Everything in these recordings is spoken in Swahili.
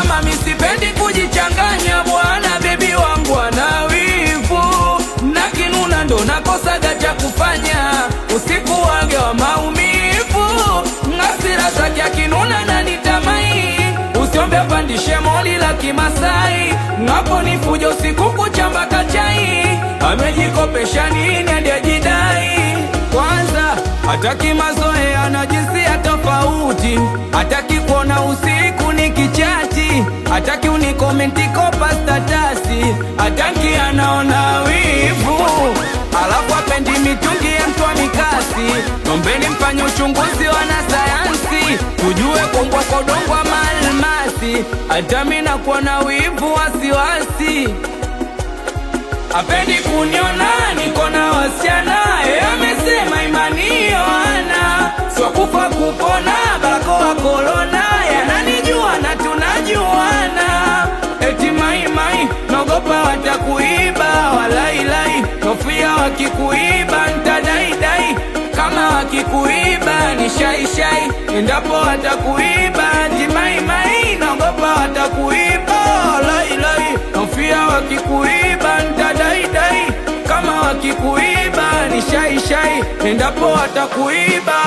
mama misipendi kujichanganya bwana bebi wangu ana wivu na kinuna ndo nakosaga cha kufanya usiku wage wa maumivu ngasira zake akinuna na nitamai usiombe pandishe moli la kimasai ngapo ni fujo usiku kuchamba kachai amejikopesha nini hadi ajidai kwanza hataki mazoea na jinsia tofauti hataki kuona usiku ni kichati hataki unikomenti kopa statasi hataki anaona wivu alafu apendi mitungi ya mtwa mikasi nombeni mfanye uchunguzi wanasayansi tujue kongwa kodongwa maalmasi hata mi nakuwa na wivu wasiwasi apendi kuniona niko na wasichana e, amesema imani ana swakufa kupona barakoa korona yananijua na tunajuana eti maimai naogopa watakuiba walailai nofia wakikuiba ntadaidai kama wakikuiba ni shaishai endapo watakuiba timaimai naogopa watakuiba walailai nofia wakikuiba ntadaidai kama wakikuiba ni shaishai endapo watakuiba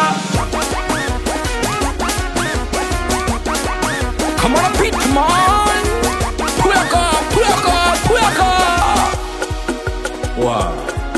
Come on, Pitman! Puyaka, puyaka, puyaka! Wow.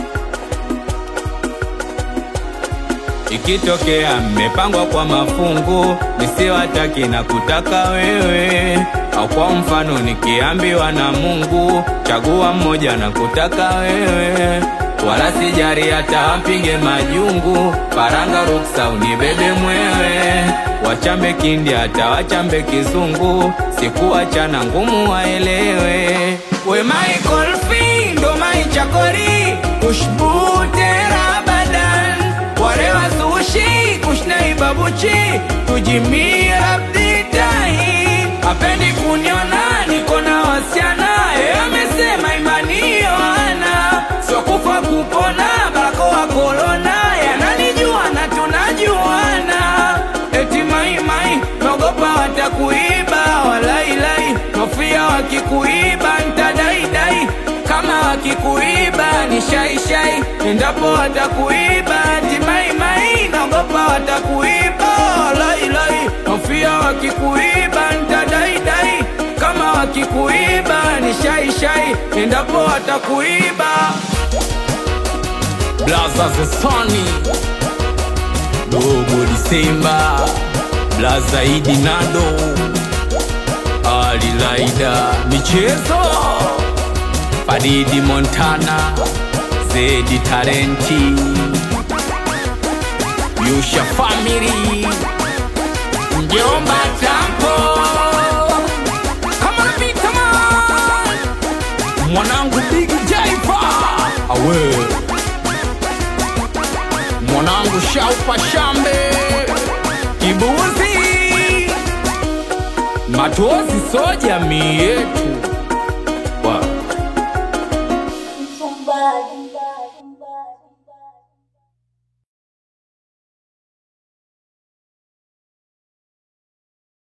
Ikitokea mmepangwa kwa mafungu, nisiwataki na kutaka wewe, au kwa mfano nikiambiwa na Mungu, chagua mmoja na kutaka wewe, wala sijari hata mpige majungu, paranga ruksa unibebe mwewe, wachambe kindi hata wachambe kizungu, sikuachana ngumu waelewe, we Michael Fee ndo maichakori ushbutera badan warewa sushi kushnai babuchi tujimia abditai apendi kuniona niko na wasiana e amesema imani ana sokufa kupona barakoa korona yananijua na tunajuana eti maimai naogopa watakuiba walailai nofia wakikuiba ntadaidai kama wakikuiba ni shaishai endapo watakuiba timaimai naogopa watakuiba lailai nofia wakikuiba ntadaidai kama wakikuiba ni shaishai endapo watakuiba blaza zesoni dogo disemba blaza idi nado alilaida michezo Faridi Montana, Zedi Tarenti, Yusha Family, Mjomba Tampo, kama napita man, mwanangu Big Jaifa, awe mwanangu Shaupa Shambe, Kibuzi, Matozi so jamii yetu